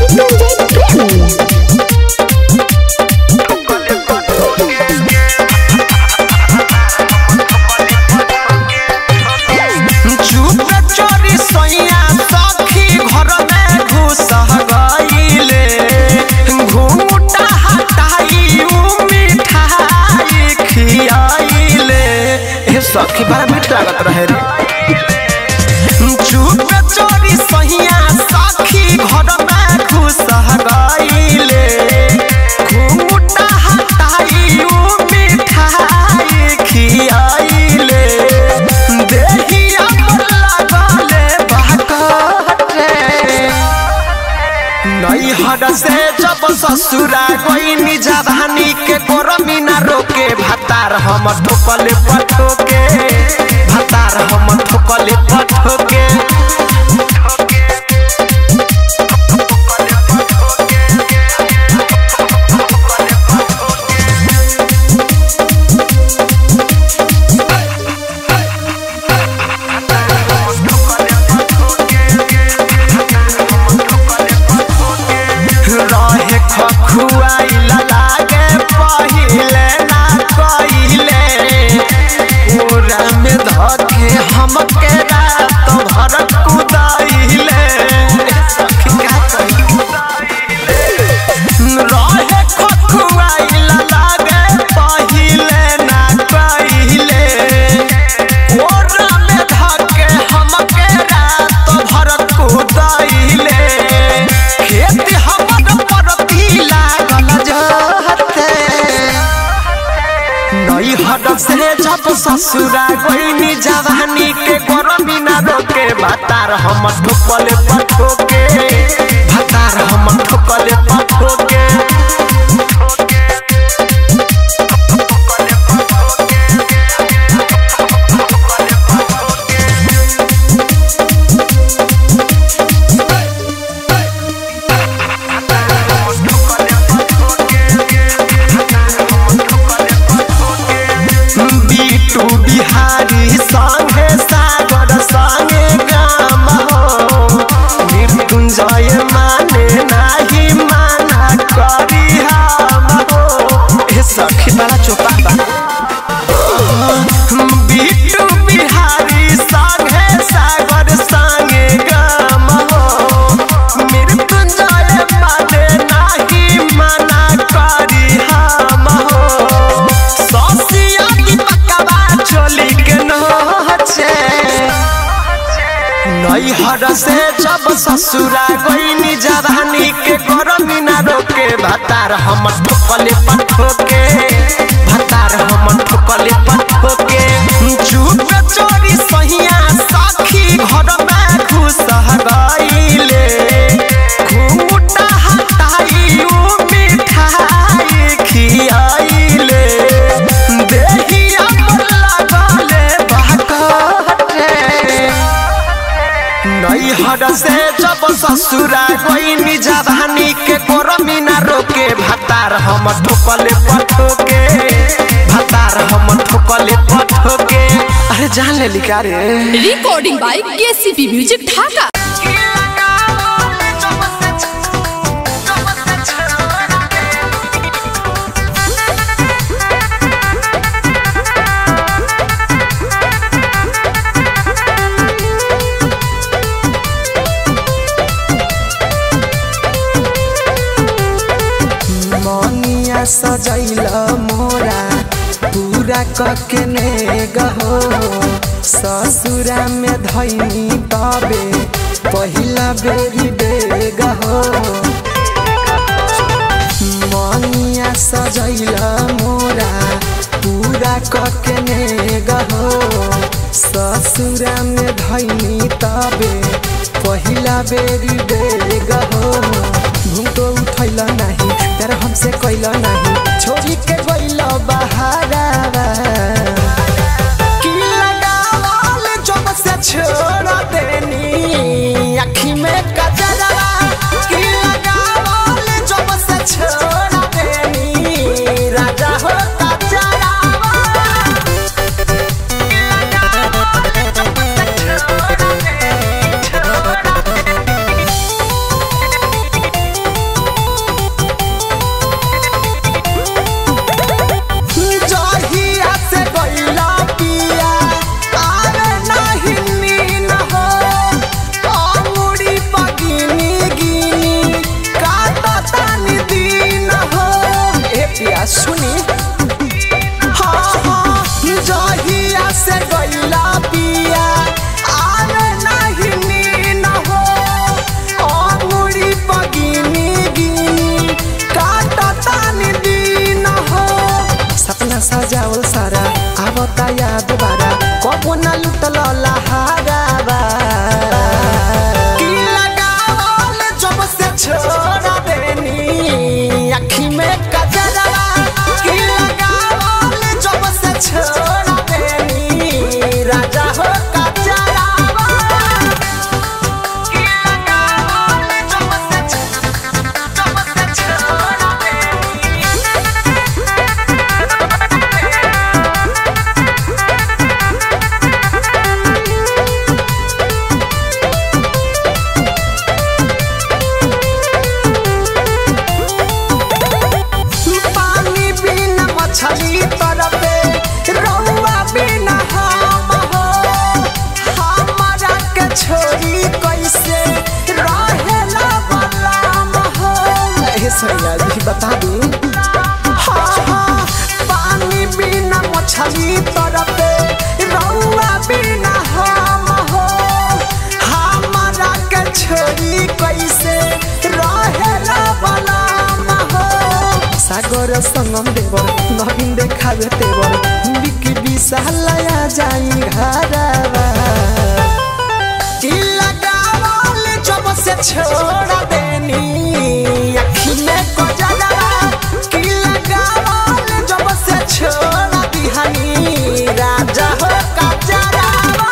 मृत्युंजय प्रेमी चुप चोरी सोइया सखी घर में घुस गईले घूटा हटाई उ मिठाई खियाइले ए सखी बड़ा मीठ लागत रहे रे चुप चोरी सोइया सखी घर में घुस गईले घूटा हटाई उ मिठाई खियाइले देहिया पर लागले बाकरे नैहर से जब ससुरा गईनी जवानी के गोरमी ना रोके भातार हम ठोकले पठोके भातार हम ठोकले पठोके रहे खखुआइला लागे पहिले ना कहिले पूरा में धके हमके रात भर कुदाइले सखी का कही रहे खखुआइला लागे पहिले ना कहिले पूरा में धके हमके रात भर कुदाइले खेत हमर परती लागल जहते नैहर से जब ससुरा गईनी जवानी के गरमी ना रोके भातार हम ठोकले पठोके भातार हम ठोकले पठोके बीटू बिहारी संगे सागर संगे गाम हो मृत्युंजय माने नाही माना करी हम हो ए सखी बड़ा चोपा बा बीटू बिहारी संगे सागर संगे गाम हो मृत्युंजय माने नाही माना करी हम हो ससिया की पकवा चोली के नचे नैहर से जब ससुरा गईनी जवानी के गरमी ना रोके भातार हम ठोकले पठोके भातार हम ठोकले पठोके चुप चोरी सहिया सखी घर में घुस गईले घूटा हटाई उ मिठाई खियाइले देहिया पर लागले बाकरे नैहर से जब ससुरा गईनी जवानी के गरमी ना रोके भातार हम ठोकले पठोके भातार हम ठोकले पठोके अरे जान ले लिखा रे रिकॉर्डिंग बाय केसीपी म्यूजिक ढाका मनिया सजैल मोरा पूरा कके ने गहो ससुरा में धैनी तबे पहिला बेरी बेग हो मनिया सजैल मोरा पूरा कके ने गहो ससुरा में धैनी तबे पहिला बेरी बेग हो घुमतो उठैल नाही तर हमसे कैल नाही छोरी के गइल बहारावा की लगावल जब से छोड़ देनी आँखी में कजरवा की लगावल जब से छोड़ देनी राजा हो कजरवा पिया आवे नाही नीन हो अंगुरी पगिनी गिनी काटतानी दिन हो सपना सजावल सारा आवता याद बारा कबो ना लुटल लहारावा की लगावल जब से छोड़ा देनी अखी में कजरवा की लगावल जब से छोड़ा देनी राजा हो कजरवा की लगावल जब से जब से छोड़ा देनी पानी बिना मछली तरफे रौआ बिना हम हो हमारा के छोरी कैसे रहेला बलाम हो ए सैया जी बता दी हाँ हाँ पानी बिना मछली तरफे रौआ बिना हम हो हमारा के छोरी कैसे रहेला बलाम हो सागर संगम देवर नवीन देखावे तेवर बिकी विशालया जाई घरवा की लगावल जब से छोड़ देनी अखी में गजलवा की लगावल जब से छोड़ दिहनी राजा हो कजरवा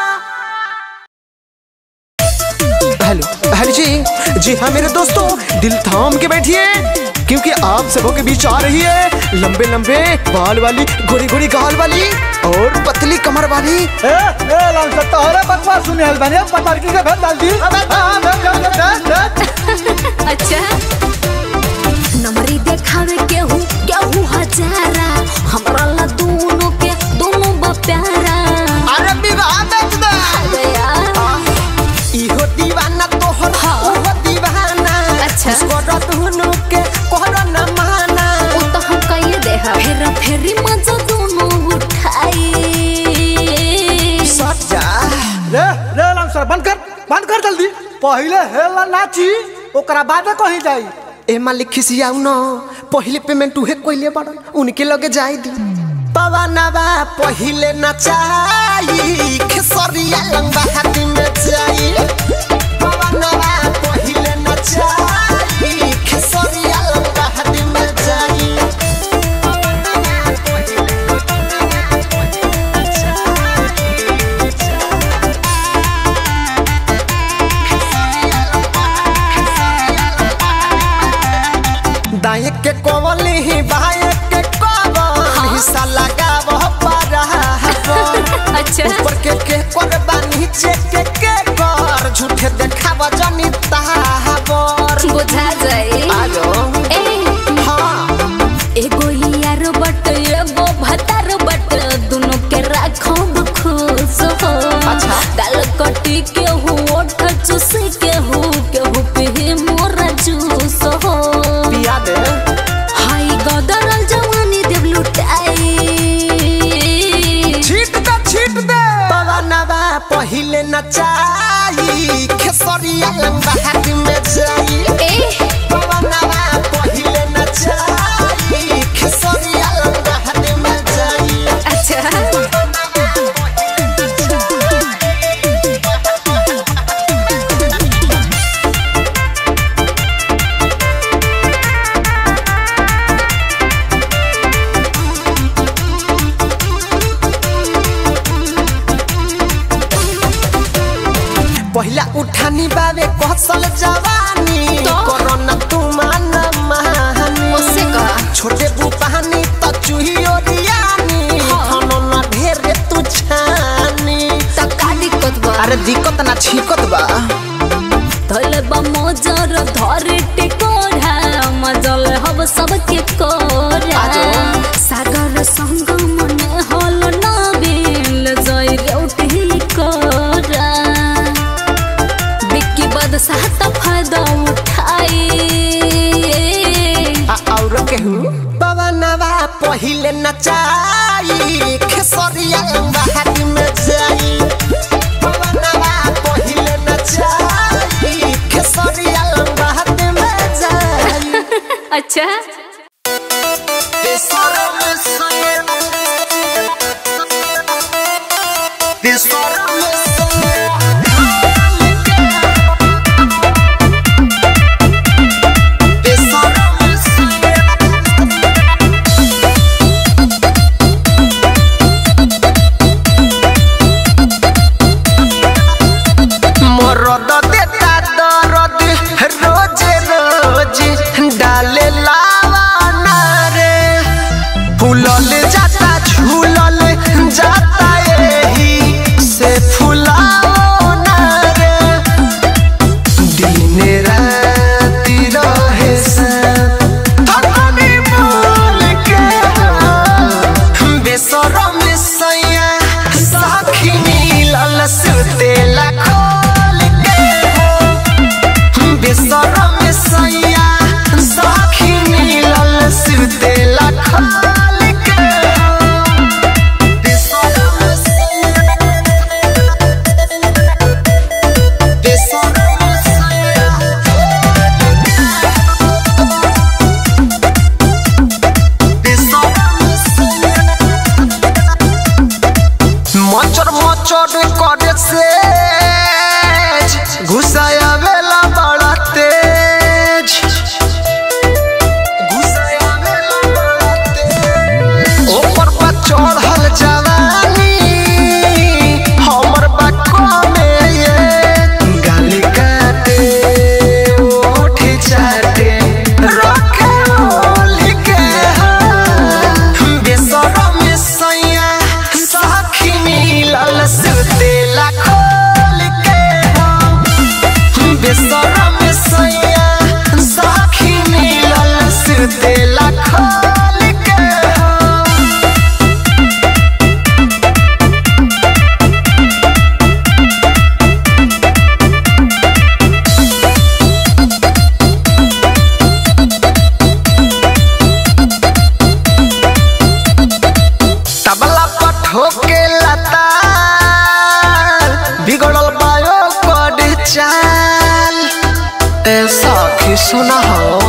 हेलो हेलो जी जी हाँ मेरे दोस्तों दिल थाम के बैठिए क्योंकि आप सबों के बीच आ रही है लंबे लंबे बाल वाली गोरी गोरी गाल वाली और पतली कमर वाली ए ए लाल सत्ता हो रे बकवास सुने हल बने पतार की के भेद डाल दी हां भेद भेद भेद अच्छा नमरी देखावे केहू केहू हजारा हमरा ला दोनों के दोनों बा प्यारा अरे विवाह बेच दे अरे यार इहो दीवाना तोहर हाँ। ओहो दीवाना अच्छा। उसको दुनु के कोहरा न माना वो तो हम कहिए दे फेर फेरी मजा दोनों उठाई सट जा रे रे लाल सर बंद कर बंद कर जल्दी पहले हेला नाची ओकरा बादे कहीं जाई ए मालिक खिसियाऊ न पहिले पेमेंट उहे कोइले बड़न उनके लगे जाई दी पवनवा पहिले नचाई खेसरिया लंबा हाथ में जाई पवनवा पहिले नचाई खेसरिया लंबा हाथ में जाई पवनवा पहिले दाएं के कोवली ही बाएं के कोवल हिस्सा लगाव पर अच्छा ऊपर के के करबा नीचे के के कर झूठे देखावा जनी ताहाबर बुझा जाए आलो ए हाँ एगो यार बट एगो भतार बट दोनों के राखब खुश हो अच्छा। दाल कटी के हु ओठ चूसी के हु के हु पे मोरा जूस हो पिया दे हाय गदरल जवानी देव लुटाई छीट दे छीट दे पवनवा पहिले नचाई खेसरिया लंबा हाथ में जाई ए पवनवा पहिले नचाई खेसरिया लंबा हाथ में जाई अच्छा पहिला उठानी बावे कसल जवानी तो? कोरोना तुमान महानी उससे का? छोटे बुपानी त चूही ओरियानी हाँ। खानो ना ढेरे तू छानी त का दिक्कत बा अरे दिक्कत ना छिकत बा धल बा मोजर धरे टिकोरा मजल हब सबके कोरा आजो। सागर संग मन हल नबिल जय रेउटी कोरा बिक्की बदशाह त फायदा उठाई आ और केहू पवनवा पहिले नचाई खेसरिया लंबा हाथ में जाई मचर मचर करे से घुसाया वेला बड़ा तेज घुसाया वेला बड़ा तेज ऊपर पर चढ़ल जवानी हमर बक्का में ये गाली काटे ओठ चाटे रखे ओली के बेसरम सैया साखी मिलल सुतेला खोल के बेसरम सैया साखी मिलल सुतेला खोल के तबला पर ठोके लता बिगड़ल बायो कड चाल ए सखी सुना हो